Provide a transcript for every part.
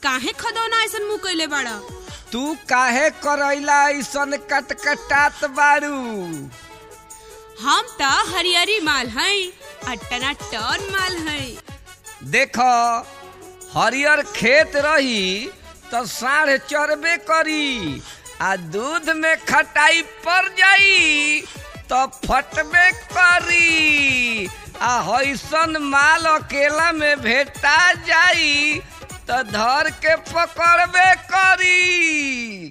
काहे खदौना ऐसन मुंह कइले बाड़ा तू काहे करैला ऐसन कटकटात बारू हम त हरियरी माल हई अट्टना टन माल हई देख हरियर खेत रही तो साढ़ चरबे करी आ दूध में खटाई पड़ जाई तो फटबे करी आ हैसन माल अकेला में भेटा जाई तो धर के पकड़बे करी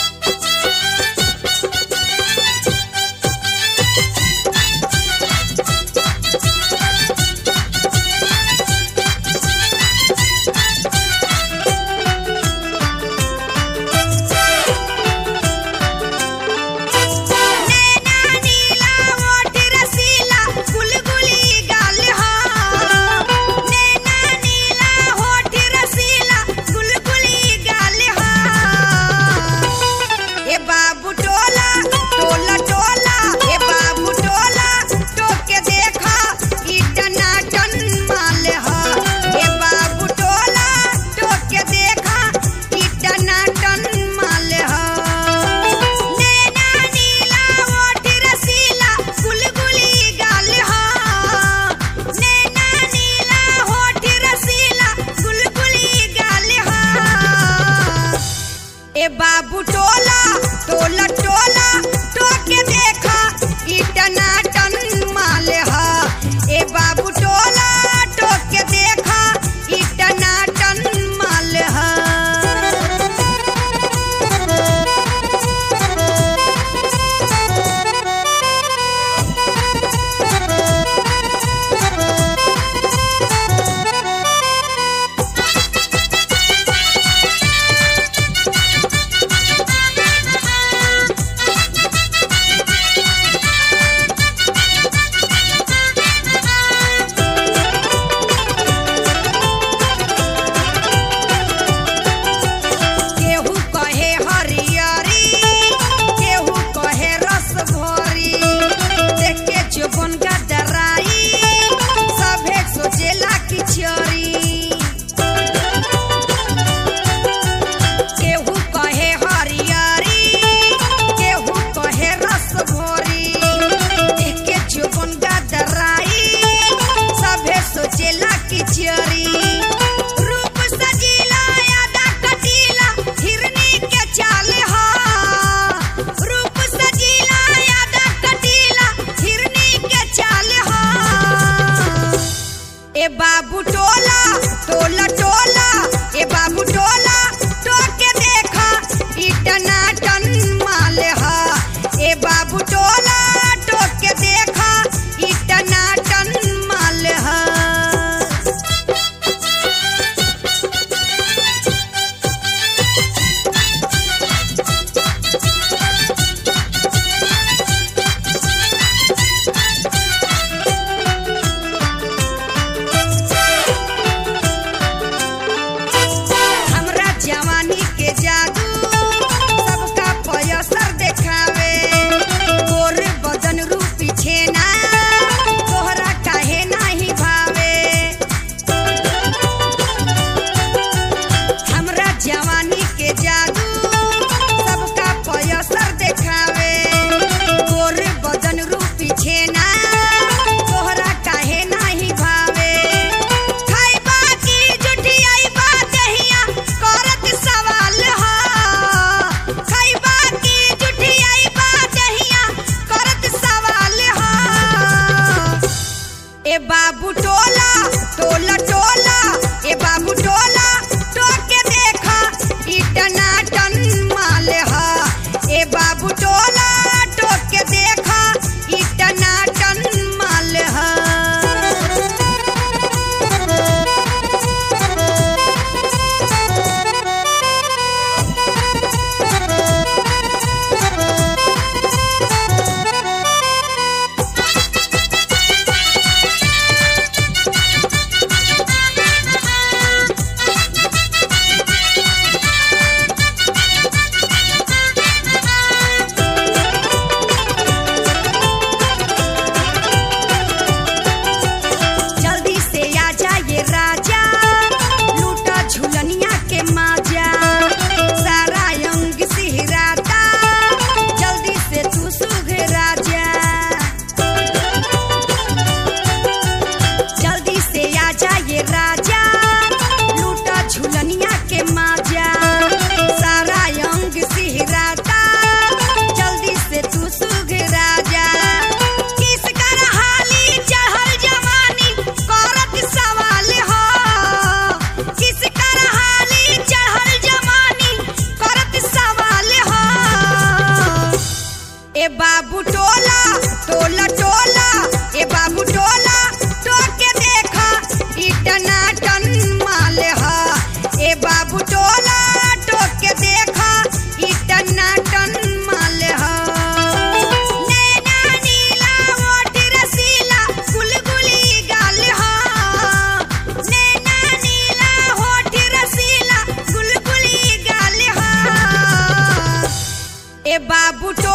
नैना नीला ओठ रसीला गुलगुली गाल हा नैना नीला ओठ रसीला गुलगुली गाल हा ए बा बाबू